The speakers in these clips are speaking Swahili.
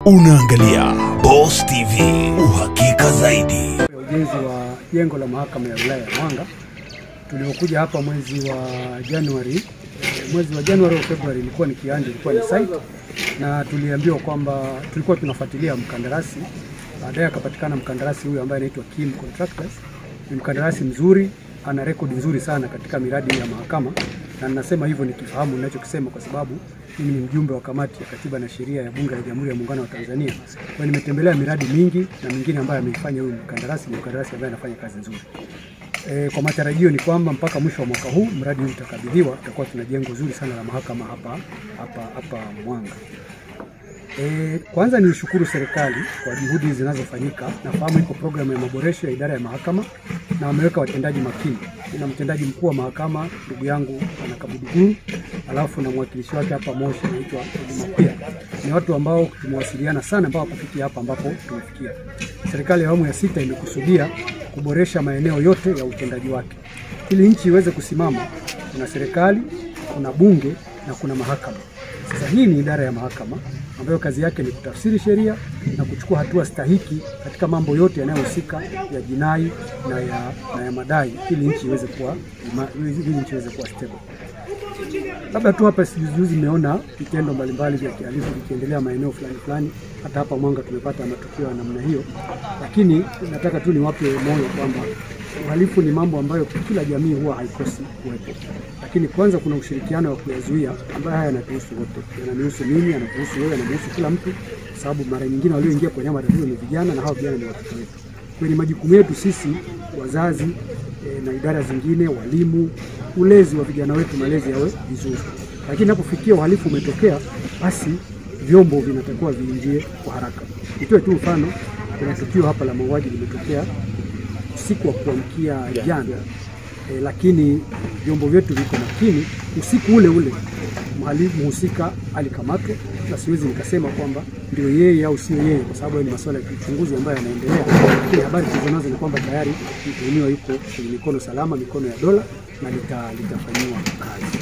Unaangalia Boss TV, uhakika zaidi. ya ujenzi wa jengo la mahakama ya wilaya ya Mwanga tuliokuja hapa mwezi wa Januari. eh, Mwezi wa Januari au Februari ilikuwa ni kiwanja, ilikuwa ni site, na tuliambiwa kwamba tulikuwa tunafuatilia mkandarasi. Baadaye akapatikana mkandarasi huyu ambaye anaitwa Kim Contractors. Ni mkandarasi mzuri, ana rekodi nzuri sana katika miradi ya mahakama, na ninasema hivyo nikifahamu ninachokisema kwa sababu mimi ni mjumbe wa kamati ya katiba na sheria ya Bunge la Jamhuri ya Muungano wa Tanzania. Kwa hiyo nimetembelea miradi mingi na mingine ambayo ameifanya huyu mkandarasi, ni mkandarasi ambaye anafanya kazi nzuri. E, kwa matarajio ni kwamba mpaka mwisho wa mwaka huu mradi huu utakabidhiwa, tutakuwa tuna jengo zuri sana la mahakama hapa hapa hapa Mwanga. E, kwanza ni shukuru serikali kwa juhudi zinazofanyika. Nafahamu iko programu ya maboresho ya idara ya mahakama na wameweka watendaji makini. Kuna mtendaji mkuu wa mahakama ndugu yangu Bwana Kabuduguru, alafu na mwakilishi wake hapa Moshi anaitwa Makwia. Ni watu ambao tumewasiliana sana mpaka kufikia hapa ambapo tumefikia. Serikali ya awamu ya sita imekusudia kuboresha maeneo yote ya utendaji wake ili nchi iweze kusimama. Kuna serikali, kuna bunge na kuna mahakama. Sasa hii ni idara ya mahakama ambayo kazi yake ni kutafsiri sheria na kuchukua hatua stahiki katika mambo yote yanayohusika ya jinai na ya, na ya madai ili nchi iweze kuwa ima- ili nchi iweze kuwa stable. Labda tu hapa sijuzi nimeona vitendo mbalimbali vya kihalifu vikiendelea maeneo fulani fulani. Hata hapa Mwanga tumepata matukio ya namna hiyo, lakini nataka tu niwape moyo kwamba uhalifu ni mambo ambayo kila jamii huwa haikosi kuwepo, lakini kwanza kuna ushirikiano wa kuyazuia ambayo haya yanatuhusu wote, yananihusu mimi, yanatuhusu wewe, yanamhusu kila mtu, kwa sababu mara nyingine walioingia kwenye haya matatizo ni vijana na hao vijana ni watoto wetu. Kwa hiyo ni majukumu yetu sisi wazazi e, na idara zingine, walimu, ulezi wa vijana wetu, malezi yawe vizuri. Lakini inapofikia uhalifu umetokea, basi vyombo vinatakiwa viingie kwa haraka. Nitoe tu mfano, kuna tukio hapa la mauaji limetokea usiku wa kuamkia jana e, lakini vyombo vyetu viko makini. Usiku ule ule mhalifu mhusika alikamatwa, na siwezi nikasema kwamba ndio yeye au sio yeye, kwa sababu hayo ni masuala ya kiuchunguzi ambayo yanaendelea, lakini habari tulizonazo ni kwamba tayari mtuhumiwa yuko kwenye mikono salama, mikono ya dola na lita, litafanyiwa kazi.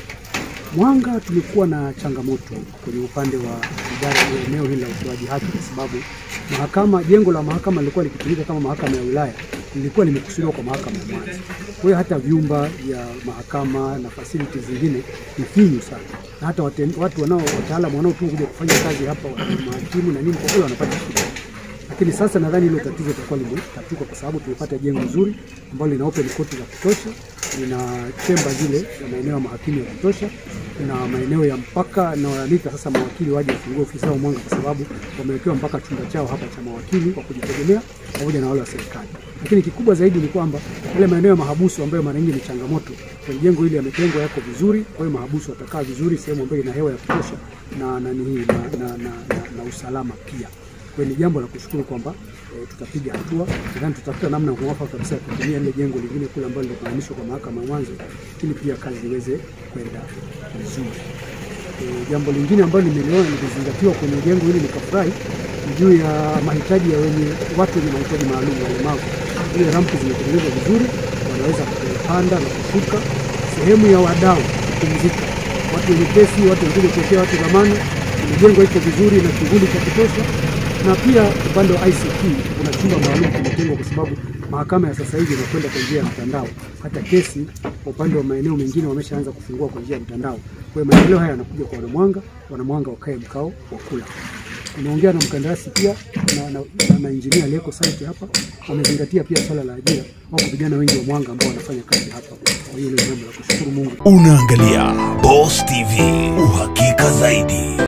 Mwanga tulikuwa na changamoto kwenye upande wa idara ya eneo hili la utoaji haki, kwa sababu mahakama, jengo la mahakama lilikuwa likitumika kama mahakama ya wilaya, lilikuwa limekusudiwa kwa mahakama ya Mwanza. Kwa hiyo hata vyumba vya mahakama na facilities zingine ni finyu sana, na hata waten, watu wanao wataalamu wanaotua kuja kufanya kazi hapa, wa- mahakimu na nini, kwa kweli wanapata shida lakini sasa nadhani hilo tatizo litakuwa limetatuka kwa sababu tumepata jengo nzuri ambalo lina open court za kutosha, lina chemba zile za maeneo ya mahakimu ya kutosha, na maeneo ya mpaka na wanalika sasa mawakili waje wafungue ofisi zao Mwanga, kwa sababu wamewekewa mpaka chumba chao hapa cha mawakili wa kujitegemea pamoja na wale wa serikali. Lakini kikubwa zaidi ni kwamba yale maeneo ya mahabusu ambayo mara nyingi ni changamoto kwenye jengo hili yametengwa, yako vizuri. Kwa hiyo mahabusu watakaa vizuri sehemu ambayo ina hewa ya kutosha na, na, na, na, na, na, na usalama pia. Kwa hiyo ni jambo la kushukuru kwamba e, tutapiga hatua. Nadhani tutafuta namna ya mwafaka kabisa ya kutumia ile jengo lingine kule ambalo lilikuanishwa kwa mahakama ya mwanzo, ili pia kazi iweze kwenda vizuri. E, jambo lingine ambalo nimeliona likizingatiwa kwenye jengo hili nikafurahi ni juu ya mahitaji ya wenye watu wenye mahitaji maalum, walemavu. Ile rampu zimetengenezwa vizuri, wanaweza kupanda na kushuka. Sehemu ya wadau kupumzika, watu wenye kesi, watu wengine kuwekea watu dhamana, imejengwa iko vizuri na kivuli cha kutosha na pia upande wa ICT kuna chumba maalum kimetengwa kwa sababu mahakama ya sasa hivi inakwenda kwa njia ya mtandao. Hata kesi kwa upande wa maeneo mengine wameshaanza kufungua kwa njia ya mtandao. Kwa hiyo maendeleo haya yanakuja kwa wanamwanga, wanamwanga wakae mkao wa kula. Tumeongea na mkandarasi pia na, na, na, na injinia aliyeko site hapa, wamezingatia pia swala la ajira. Wako vijana wengi wa Mwanga ambao wanafanya kazi hapa. Kwa hiyo hilo ni jambo la kushukuru Mungu. Unaangalia Boss TV, uhakika zaidi.